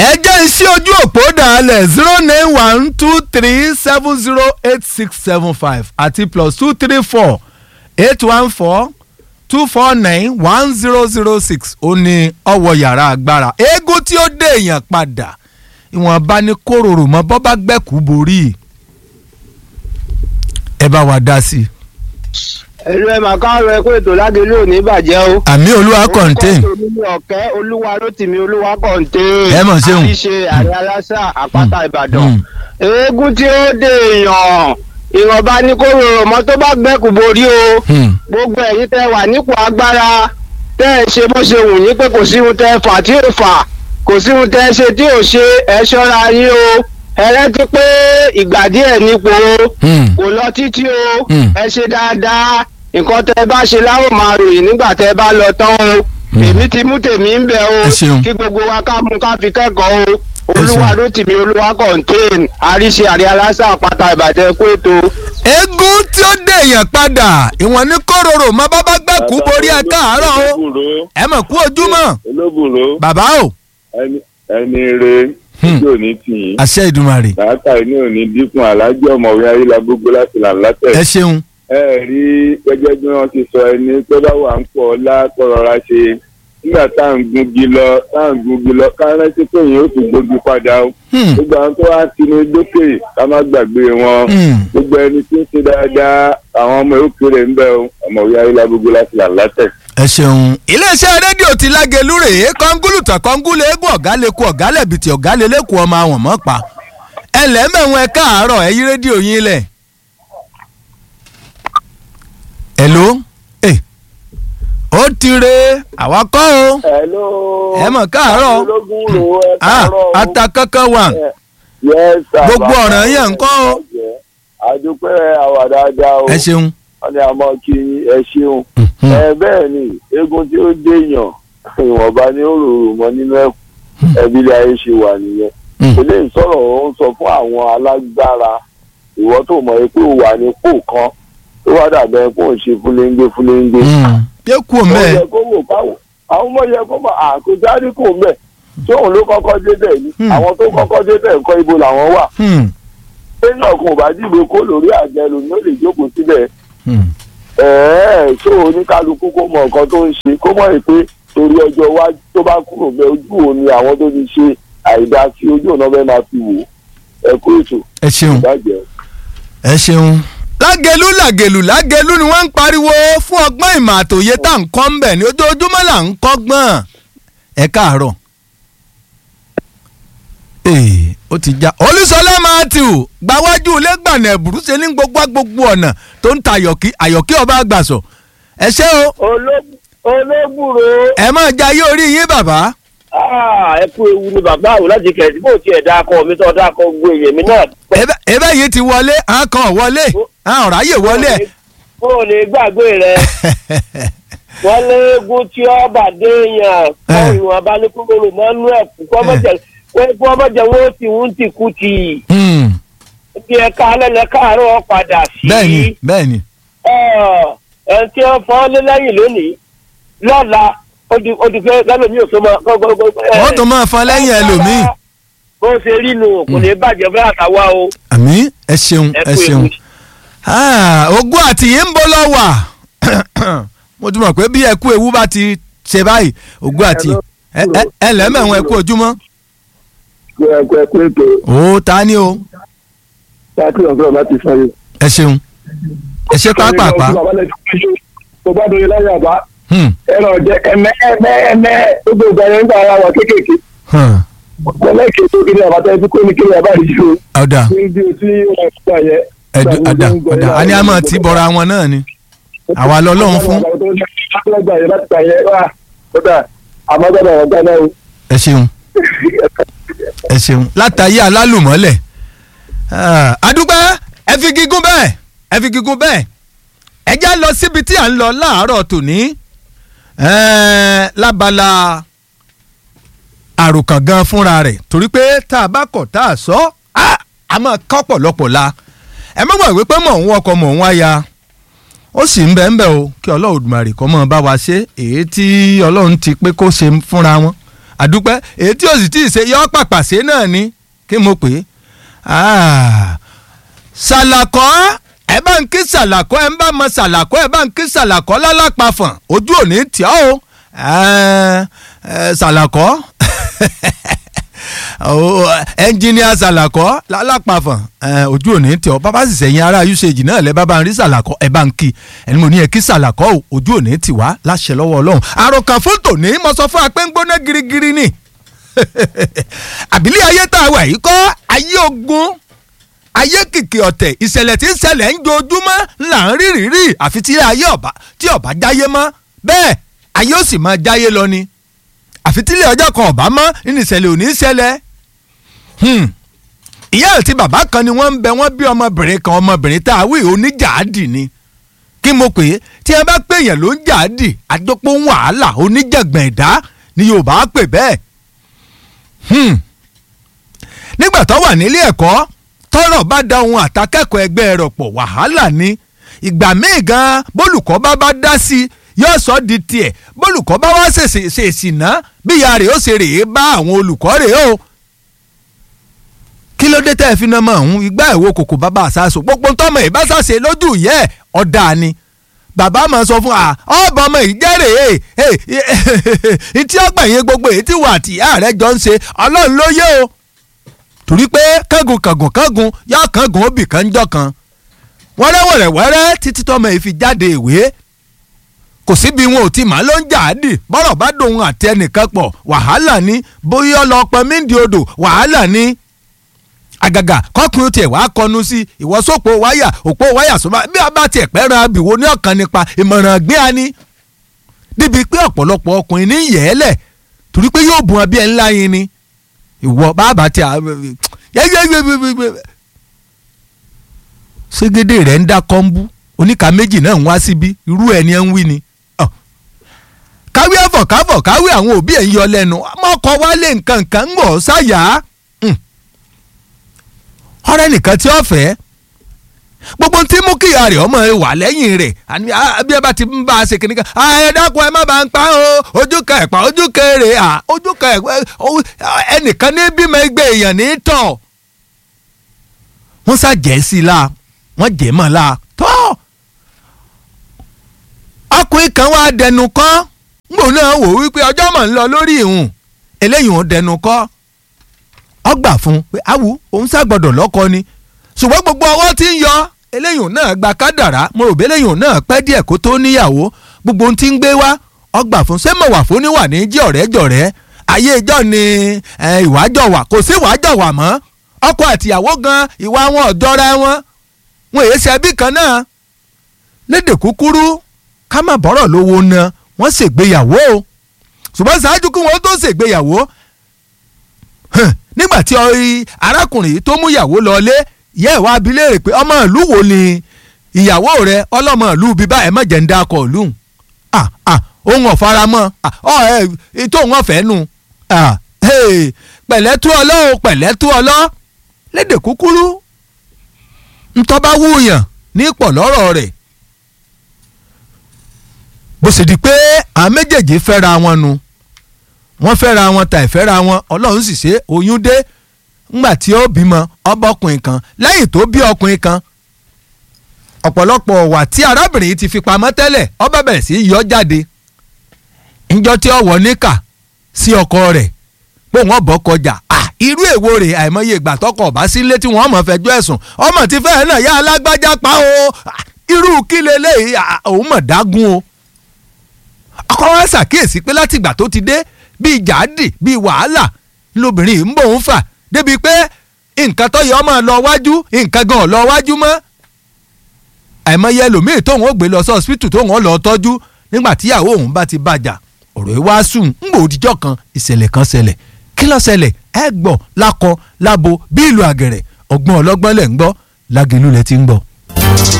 ẹ jẹ́ iṣẹ́ ojú òpó dàálẹ̀ zero nine one two three seven zero eight six seven five àti plus two three four eight one four two four nine one zero zero six ó ní ọwọ́ yàrá agbára eégún tí ó dé èèyàn padà ìwọ̀nba ní kóròrò mọ́ bọ́ bá gbẹ́kú borí ẹ bá wa dá sí i. ẹ̀rọ ẹ̀ máa káàárọ̀ ẹ pé ètò lágẹ̀lẹ́ ò ní bàjẹ́ o. àmì olúwa contain orúkọ tèmi ni ọ̀kẹ́ olúwa rótìmí olúwa contain. Ẹ mọ̀ ṣeun. àríṣe àrẹ aláṣà àpáta ìbàdàn. Mm. eégún tí ó dé èèyàn ìwọ̀nba ní kó rọrùn mọ́ tó bá gbẹ́kù borí o. Hmm. gbogbo ẹ̀yin tẹ́ wà nípò agbára tẹ́ ẹ ṣe bó ṣe wù yín pé kò sí ohun tẹ́ ẹ fà tí ò fà kò sí ohun tẹ́ ẹ ṣe tí ò ṣe ẹ ṣọ́ra yín o ẹ rántí pé ìgbà díẹ̀ nípò o Hmm. kò lọ títí o Mm. ẹ ṣe dáadáa nǹkan tẹ́ ẹ bá ṣe láwọn máa ròyìn nígbà tẹ́ ẹ bá lọ tán o Mm. èmi ti mú tèmi ń bẹ o Ẹ ṣeun. kí gbogbo wa ká mú ká fi kẹ́kọ̀ọ́ o Ẹ olúwa ṣeun. ló tì mí olúwa contain àríṣe àrí aláṣà àpáta ìbàdàn kó ètò. eégún tí ó dé èèyàn padà ìwọ̀n ní kóròrò mọ́ bá bá gbẹ́kú borí ẹ káàárọ̀ o olóbùrò ẹ mọ̀ kú ojúmọ́ olóbùrò bàbá o. ẹni ẹni re Hmm. tí ò ní tì yín àṣẹ ìdùmarè làákà ní òní dínkù alájọ ọmọwé ayélujágbogbo láti là látẹ. ẹ ṣeun ẹ rí gẹ́gẹ́ bí wọ́n ti sọ ẹni tó bá wà ń pọ̀ ọlá kọrọra ṣe nígbà tá à ń gungi lọ tá à ń gungi lọ ká rántí pé èèyàn ó tún gbógi padà o. Hmm. gbogbo àwọn tó wá ti ní dókè ká má gbàgbé wọn. Hmm. gbogbo ẹni tí ń ṣe dáadáa àwọn ọmọ òkèèrè ń bẹ o ọmọwé ayélujágbogbo láti là látẹ. ẹ ṣeun. iléeṣẹ́ rédíò ti lágẹ̀lú rèé kọ́ngúlùtàn kọ́ngúlẹ̀ eégún ọ̀gá lè kú ọ̀gá lẹ̀bìtì ọ̀gá lè lẹ́kùn ọmọ àwọn mọ́ pa. ẹ lẹ́mẹ̀wọ̀n ẹ káàárọ̀ ẹ yí rédíò yín lẹ̀. hello ẹ ó ti re àwa kọ́ o hello. ẹ mọ̀ káàárọ̀ olóbùrò ẹ ah káàárọ̀ o. ata kankan wà Yes, sir, Gbogbo bàbá. ọ̀ràn yẹn ń kọ́ o. àdúpẹ́ àwà dáadáa o ẹ ṣeun. wọ́n ní àmọ́ kí ẹ ṣeun. Mhm. ẹ bẹ́ẹ̀ ni eégún tí ó déèyàn ìwọ̀nba ni ó rorò mọ́ nínú ẹ̀kú ẹbí ilé ayé ṣe wà nìyẹn. Mm. eléyìí sọ̀rọ̀ ó ń sọ fún àwọn alágbára ìwọ tó mọ̀ pé ó wà ní pò kan tó wá dàbẹ̀ pé ó ń ṣe fúléńgbé fúléńgbé. Hmm. yé kú ó mẹ́ẹ̀. yẹ kó wò káwò àwọn ọmọ yẹ kó mọ̀ àkójáde kò mẹ́ tí òun ló kọ́kọ́ débẹ̀ ni Hmm. àwọn tó kọ́kọ́ débẹ̀ ńkọ́ ibo làwọn wà Hmm. lẹ́yìn ọ̀kan ò bá dìbò kó lórí àjẹ lòun ó lè jókòó síbẹ̀ Hmm. ẹ̀ẹ́ tó oníkálukú kó mọ nǹkan tó ń ṣe kó mọ̀ pé torí ọjọ́ iwájú tó bá kúrò bẹ ojú òun ni àwọn tó ti ṣe àìdá sí ojú òun náà fẹ́ máa fi wò ẹ kó ètò ẹ ṣeun. ìbàjẹ́. ẹ ṣeun. lágẹ̀lú làgẹ̀lú lágẹ̀lú ni wọ́n ń pariwo fún ọgbọ́n ìmọ̀ àtòyé tá à ń kọ́ ń bẹ̀ ní ojoojúmọ́ là ń kọ́gbọ́n. ẹ káàárọ̀. ee ó ti já olùsọlá matthew gbàwájú lẹ́gbàna ẹ̀bùrú ṣe ní gbogbo gbogbo ọ̀nà tó ń ta àyọ̀kí àyọ̀kí ọba àgbàsọ. ẹ ṣé o olóbùrò ẹ máa jayé orí yín bàbá. ẹ kú ewu ni bàbá àwọn láti kẹ̀sí bó tiẹ̀ dákọ̀ mi tó dákọ̀ gbogbo èèyàn mi náà. ebe ebe yìí ti wọlé àwọn kan ò wọlé àwọn ọ̀rọ̀ ayé wọlé. kó o lè gbàgbé rẹ wọn léegun tí ó bà déèyàn kọ Eh. ìwọn abánikúrò mọnú ẹ kó ọmọ jẹ wọn ó ti ń ti kú ti Hmm. bí ẹ ká lẹlẹ káàárọ̀ padà sí. bẹ́ẹ̀ni bẹ́ẹ̀ni. Ọ̀, ẹ tí ó fọ́ lé lẹ́yìn lónìí lọ́la ó di ó di fẹ́ lẹ́lòmí ò tó máa. wọ́n tún máa fọn lẹ́yìn ẹlòmíì. bó ṣe rí nu kò ní bàjẹ́ fún àtàwa o. àmì ẹ ṣeun ẹ ẹ kú ṣeun ewu. Ah, ogún àti yìí ń bọ́ lọ wà mo tún mọ̀ pé bí ẹkú ewu bá ti ṣe báyìí ogún àti ẹ ẹ- ẹ lẹ́mẹ̀wọ̀n ẹkú ojúmọ́ ẹ kó ẹ kó ètò ó ta ni o sáàkì ọ̀sán láti sọ yìí. ẹ ṣeun ẹ ṣe pápápá tó bá dorí láyé àbá Hmm, ẹ̀rọ jẹ ẹ̀mẹ́ ẹ̀mẹ́ ẹ̀mẹ́ gbogbo ìgbà yẹn ń gbà ara wa kéékèèké hmm, pẹ̀lẹ́kì tó kiri àbátá ẹbí kó ní kiri àbá yìí o ọ̀dà ní bí o tí wọ́n ti gbà yẹ. ẹ̀dù ọ̀dà ọ̀dà a ní a máa ti bọ̀ra wọn náà ni àwa lọ́lọ́run fún gbà yẹ láti gbà yẹ wá kódà àmọ́ gbọ́dọ̀ wọ́n gbà náà o. ẹ ṣeun ẹ ṣeun látàyé alálùmọ́lẹ̀ Ah, adúpẹ́ ẹ fi gígùn bẹ́ẹ̀ ẹ fi gígùn bẹ́ẹ̀ ẹ já lọ síbi tí à ń lọ láàárọ̀ tòní Eh, lábala àròkàn gan fúnra rẹ̀ torí pé tá a bá kọ̀ tá a sọ ah, a máa kọ́ pọ̀lọpọ̀ la ẹ má gbàgbé pé mò ń wọkọ̀ mò ń wáya ó sì ń bẹ́ ń bẹ́ o kí ọlọ́run Olódùmarè kó máa bá wa ṣe èyí tí ọlọ́run ti pé kó ṣe fúnra wọn àdúpẹ́ èyí tí o sì tí ì ṣe yọ pàpàṣẹ náà ni kí mo pè é Ah, ṣàlàkọ́ ẹ bá ń kí ṣàlàkọ́ ẹ ń bá mọ ṣàlàkọ́ ẹ bá ń kí ṣàlàkọ́ lálápàfọ̀n ojú ò ní tì ọ́ o Eh, eh, ṣàlàkọ́ Oh, ẹnjìníà ṣàlàkọ́ lálápàfọ̀n eh, ojú ò ní tì ọ́ bàbá sì sẹ́yìn ará usage náà lẹ́ bá bá ń rí ṣàlàkọ́ ẹ bá ń kí ẹni mo ní ẹ kí ṣàlàkọ́ o ojú ò ní tì wá láṣẹ lọ́wọ́ ọlọ́run àròkàn fótò ní mo sọ fún apẹ́ ń gbóná girigiri ni àbílẹ̀ ayé tá a wà yìí kọ́ ayé ogun ayé kìkì ọ̀tẹ̀ ìṣẹ̀lẹ̀ tí ń ṣẹlẹ̀ ń jojúmọ́ là ń rí rírí àfi tí ayé ọ̀bá tí ọ̀bá jáyé mọ́ bẹ́ẹ̀ ayé ó sì máa jáyé lọ ni àfi tí ilé ọjọ́ kan ọ̀bá mọ́ nínú ìṣẹ̀lẹ̀ ò ní í ṣẹlẹ̀ Hmm. ìyá àti bàbá kan ni wọ́n ń bẹ wọ́n bí ọmọbìnrin kan ọmọbìnrin tá a wí oníjàádì ni kí mo pè é tí ẹ bá pè yẹn ló ń jàádì àdópọ̀ wàhálà oníjàgbọ̀n ẹ̀dá ni Yorùbá pè bẹ́ẹ̀ Hmm. nígbà tó wà nílé ẹ̀kọ́ tọ́rọ̀ bá da ohun àtàkẹ́kọ̀ọ́ ẹgbẹ́ rẹ̀ pọ̀ wàhálà ni ìgbà míì gan bólùkọ́ bá bá dá sí i yóò sọ di tiẹ̀ bólùkọ́ bá wá ṣèṣì ṣèṣì ná bí ìyá rẹ̀ ó ṣe rèé bá àwọn olùkọ́ rẹ̀ o kí ló dé tẹ́ ẹ fi náà mọ̀ ọ̀hún igbá ẹ̀wò kòkò bàbá àṣàṣò gbogbo tọ́mọ ẹ̀ bá ṣàṣe lójú ìyẹ́ ẹ̀ ọ̀dà ni bàbá máa sọ fún wa ọ̀bọ̀ ọmọ yìí jẹ́rè é tí ọgbà yẹn gbogbo èyí tí wà àti ìyá rẹ̀ jọ ń ṣe ọlọ́run ló yé o torí pé kángun kángun kángun yá kángun òbí kan jọ kan wẹ́rẹ́wẹ̀rẹ̀ wẹ́rẹ́ títí tọ́mọ yìí fi jáde ìwé kò síbi wọn ò ti mà ló ń jà á dì bọ́rọ̀ bá dòun àti ẹnìkan pọ̀ wàhálà ni bóyá ọlọ́pàá mídìí odò wàhálà ni àgàgà kọkùnrin tiẹ̀ wá kọnu sí ìwọ́sọ̀pọ̀ wáyà òpó wáyà sọ́mà bí a bá tiẹ̀ pẹ́ ran abìwo ní ọ̀kan nípa ìmọ̀ràn gbé a ní. débi pé ọ̀pọ̀lọpọ̀ ọkùnrin ní yẹ̀ẹ́lẹ̀ torí pé yóò bùn abí ẹ̀ ńlá yín ni ìwọ bàbá tí a ségédé rẹ̀ ń dá kọ́ńbú oníka méjì náà ń wá síbí irú ẹ̀ ni ẹ̀ ń wí ni. káwé ẹ̀fọ̀ káfọ̀ káwé àwọn òbí ẹ̀ ń yọ lẹ́nu ọmọkọ wálé nǹkan nǹkan ń bọ̀ sáyà ọ̀rẹ́ nìkan tí ó fẹ́ gbogbo tí mú kí ìyá rẹ̀ ọmọ rẹ̀ wà lẹ́yìn rẹ̀ bí ẹ bá ti ń bá a ṣe kìnnìkan ẹ dákun ẹ má bá ń pa o ojú ka ẹ̀pà ojú kéré ojú ka ẹnìkan ní bímọ ẹgbẹ́ èèyàn ní tọ̀ wọ́n ṣàjẹ́ sí i la wọ́n jẹ́ mọ́ la tọ́ ọkùnrin kan wá dẹnu kọ́ ngbò náà wò wípé ọjọ́ mọ̀ ń lọ lórí ìhùn eléyìí ò dẹnu kọ́ ọgbà fún pé awu òun ṣàgbọ́dọ̀ lọ́kọ ni ṣùgbọ́n gbogbo ọwọ́ tí ń yọ eléyìí náà gba kádàrá mo rò bí eléyìí náà pẹ́ díẹ̀ kó tó níyàwó gbogbo ohun tí ń gbé wá ọgbà fún ṣé mo wà fún níwà ní jí ọ̀rẹ́ jọ̀rẹ́ ayé ìjọ ni ìwájọ wà kò sí ìwájọ wà mọ́ ọkọ àtìyàwó gan ìwà wọn ọ̀dọ́ra wọn wọn èyí ṣe ẹbí kan náà lédè kúkúrú ká má bọ́rọ̀ lówó na wọ́n ṣègbéyàwó ṣùgbọ́n ṣáájú kí wọ́n tó ṣègbéyàwó nígbà tí arákùnrin yìí tó mú ìyàwó lọlé yẹ ìwà abilé rẹ̀ pé ọmọ ìlú wo ni ìyàwó rẹ̀ ọlọ́mọ ìlú bíbá ẹ̀ mọ̀jẹ̀ ń dákọ̀ ìlú ohun ọ̀faramọ́ ètò òun ọ̀fẹ́ nu pẹ̀lẹ́ tú ọlọ́ o pẹ̀lẹ́ tú ọlọ́ lédè kúkúrú ntọ́ba wúyàn ní pọ̀ lọ́rọ̀ rẹ̀ bó sì di pé àwọn méjèèjì fẹ́ra wọn nu wọ́n fẹ́ra wọn ta ìfẹ́ra wọn ọlọ́run sì ṣe oyún dé ńgbà tí ó bímọ ọba ọkùnrin kan lẹ́yìn tó bí ọkùnrin kan ọ̀pọ̀lọpọ̀ ọ̀wà tí arábìnrin yìí ti fi pamọ́ tẹ́lẹ̀ ọba bẹ̀rẹ̀ sí yọ jáde ńjọ́ tí ọwọ́ níkà sí ọkọ rẹ̀ pé wọ́n bọ́ kọjá irú èwo rẹ̀ àìmọye ìgbà tọkọ ọba sílé tí wọ́n mọ̀ fẹjọ́ ẹ̀sùn ọmọ tí fẹ́ẹ́ náà yá alágbájá pa o irú kí leléyìí òun mọ̀ dágún o ọkọ wa ṣàkíyèsí pé látìgbà tó ti dé bíi jáde bíi wàhálà lóbìnrin yìí ń bò ń fà débi pé nǹkan tó yẹ ọmọ lọ wájú nǹkan gan lọ wájú mọ́ àìmọye ẹlòmíì tóun ó gbé lọ sí ọsibítù tóun ó lọ tọ́jú nígbà tíyàwó òun bá ti bàjà ọ̀rọ̀ yìí wá sùn ń gbò òdìjọ́ kan ìṣẹ̀lẹ̀ kan ṣẹlẹ̀ kí ló ṣẹlẹ̀ ẹ gbọ́ lákọ lábo bí ìlú àgẹ̀rẹ̀ ọgbọ́n ọlọ́gbọ́n lẹ̀ ń gbọ́ lágẹ̀lú lẹ ti ń gbọ́.